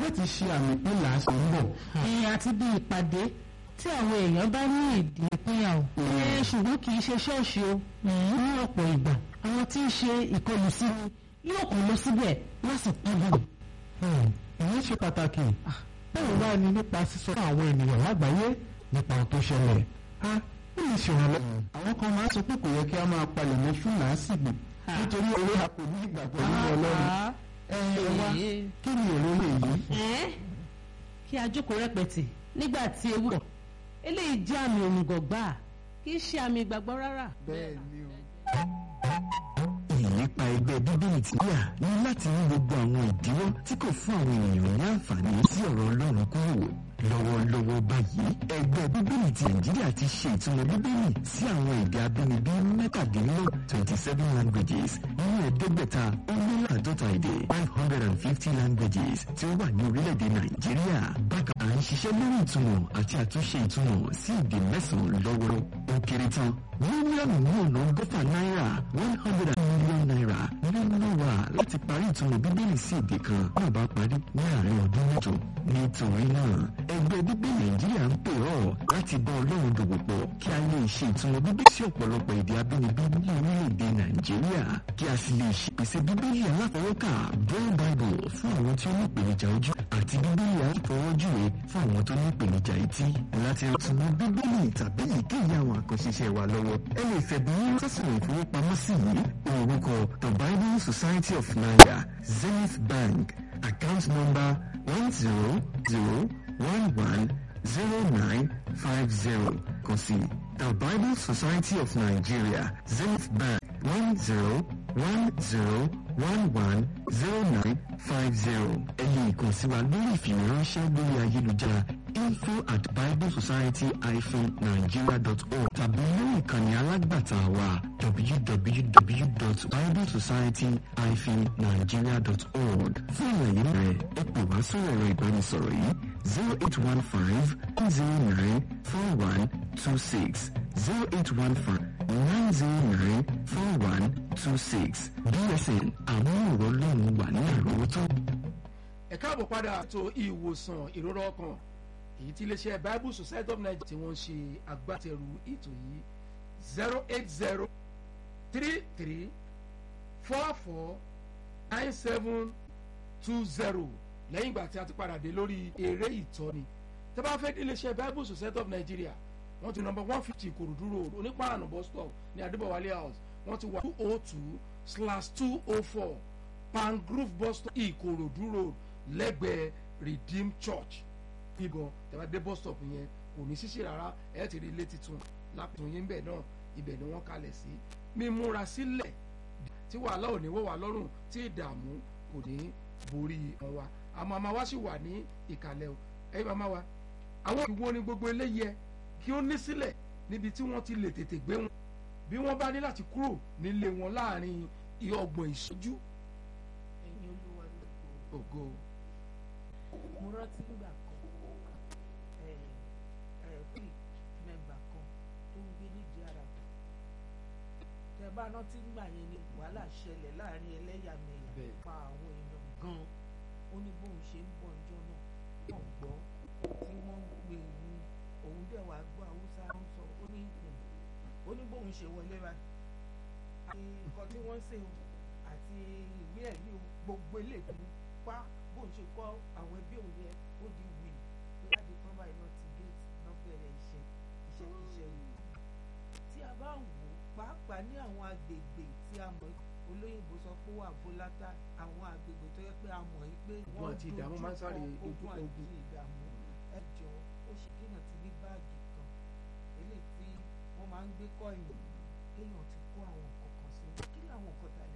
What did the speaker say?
láti ṣe àmì pé làásì ń bọ̀. ìyẹn àti bí ìpàdé tí àwọn èèyàn bá ní ìdí ìpínyà o. ẹ ṣùgbọ́n kì í ṣe ṣọ́ọ̀ṣì o ní ọ̀pọ̀ ìgbà àwọn tí ń ṣe ìkọlù sí ni yóò kàn lọ síbẹ̀ wọ́n sì padà. ìyẹn ṣe pàtàkì báwo wá ní nípa sísọ fún àwọn ènìyàn lágbàáyé nípa ohun tó ṣẹlẹ̀ a ó lè ṣèrànlọ́wọ́. àwọn kan máa ń sọ pé kò yẹ kí a máa palẹ̀ mọ́ fún làásìgbò nítorí orí a kò ní ìgbàgbọ́ nínú ọlọ́run ẹ ẹ wá kí ni èrò lè yí. kí a jókòó rẹpẹtì nígbà tí ewu pọ̀ eléyìí jẹ́ àmì òmùgọ̀ gbáà kì í ṣe àmì ìgbàgbọ́ rárá. bẹ́ẹ̀ ni o. ìlépa ẹgbẹ́ bíbélì tí yà ní láti ní gbogbo àwọn ìdíwọ́ tí kò fún àwọn ènìyàn ní àǹfààní sí ọ̀rọ̀ ọlọ́run kúrò lọ́wọ́lọ́wọ́ báyìí ẹgbẹ́ bíbélì ti nàìjíríà ti ṣe ìtumọ̀ bíbélì sí àwọn èdè abínibí mẹ́tàdínlọ́ twenty seven languages nínú ẹ̀ẹ́dẹ́gbẹ̀ta ó lé láàdọ́ta èdè five hundred and fifty languages tí ó wà ní orílẹ̀-èdè nàìjíríà bákan à ń ṣiṣẹ́ lórí ìtumọ̀ àti àtúnṣe ìtumọ̀ sí èdè mẹ́sàn-án lọ́wọ́ ó kéré tán mílíọ̀nù ní ọ̀nà ọgọ́fà náírà one hundred million naira nínú wa láti parí ìtumọ̀ bíbélì sí èdè kan náà bá parí ní àárín ọdún mẹ́jọ nítorí náà ẹgbẹ́ bíbélì nàìjíríà ń pè ọ́ láti bá ọlọ́run dòwò pọ̀ kí a lè ṣe ìtumọ̀ bíbélì sí ọ̀pọ̀lọpọ̀ èdè abínibí ní orílẹ̀-èdè nàìjíríà kí a sì lè ṣèpèsè bíbélì aláfọwọ́kà braille bible fún àwọn tí ó ní ìpèníjà ojú àti bíbélì aláfọwọ́júwe fún àwọn tó ní ìpèníjà etí láti ìtumọ̀ bíbélì tàbí ìkéyìí àwọn àkànṣiṣẹ́ wa lọ́wọ́ ẹ lè fẹ̀bùn yín sásùn ìfowópamọ́sí yìí orúkọ the bible society of nigeria zenith bank account number one zero zero one one zero nine five zero kàn sí the bible society of nigeria zenith bank one zero one zero one one zero nine five zero ẹ lè kàn sí wa lórí ìfìwéránṣẹ́ lórí ayélujára info at biblesociety-nigeria.org tàbí lórí ìkànnì alágbàtà wa www.biblesociety-nigeria.org fún àlàyé rẹ̀ ẹ pè wá sórí ẹ̀rọ ìbánisọ̀rọ̀ yìí zero eight one five zero nine four one two six zero eight one five nine zero nine four one two six bsn àwọn ọ̀rọ̀ lọ́run wà ní àrọ́wọ́tó. ẹ káàbọ̀ padà ètò ìwòsàn ìrora ọkàn èyí tí iléeṣẹ́ bible society of nigeria tí wọ́n ń ṣe agbátẹrù ètò yìí zero eight zero three three four four nine seven two zero lẹ́yìn ìgbà tí a ti padà dé lórí eré ìtọ́ni tẹ́ bá fẹ́ dé iléeṣẹ́ bible society of nigeria wọ́n ti nọmba one fifty ìkòròdú road onípaànù bus stop ní adébọ̀wálé house wọ́n ti wà two oh two slash two oh four pangrove bus stop ìkòròdú road lẹ́gbẹ̀ẹ́ redeem church ibọn tẹ́wá dé bus stop yẹn kò ní ṣíṣe rárá ẹ̀ ti rí ilé titun lápẹ̀tún yín bẹ̀ náà ibẹ̀ ni wọ́n kalẹ̀ sí mímúra sílẹ̀ tí wàhálà ò ní wọ́ wá lọ́rùn tí ìdààmú kò ní borí wọn wa àmọ́ àmọ́ wa sì wà ní ìkàlẹ̀ o ẹ̀yin màmá wa àwọn ìwo ni gbogbo eléyẹ kí ó ní sílẹ̀ níbi tí wọ́n ti lè tètè gbé wọn bí wọ́n bá ní láti kúrò nílé wọn láàrin ọgbọ̀n ìṣojú ẹ̀yin olúwa lóko ògo mo rántí nígbà kan ẹ ẹ pé mẹ́mbà kan tó ń gbé nídìí ara tẹ bá rántí nígbà yẹn ni wàhálà ṣẹlẹ̀ láàrin ẹlẹ́yàmẹ̀yà Bẹ́ẹ̀. pa àwọn èèyàn gan ó ní bóun ṣe ń bọ̀ ọjọ́ náà wọ́n gbọ́ tí wọ́n ń pè ní òun dẹ̀ wá gbọ́ haúsá ń sọ ó ní hmm, ó ní bóun ṣe wọlé báyìí àti nǹkan tí wọ́n ń ṣe o àti ìwé ẹ̀rí o gbogbo eléyìí pa bóun ṣe kọ́ àwọn ẹbí òun yẹn ó di wì láti tán báyìí náà ti géètì náà bẹ̀rẹ̀ iṣẹ́ iṣẹ́ iṣẹ́ wù. tí a bá wò ó pàápàá ní àwọn agbègbè tí a mọ̀ olóyìnbó sọ pé wà bólátà àwọn agbègbè tó yẹ pé a mọ̀ yìí pé Ogun àti ìdààmú máa ń sáré dojú kọ dojú kọ ogun ogun. àti ìdààmú ẹ jọ ó ṣe kéèyàn ti ní báàgì kan eléyìí tí wọ́n máa ń gbé kọ́yìn kéèyàn ti kó àwọn nǹkan kan sí kí làwọn nǹkan tá a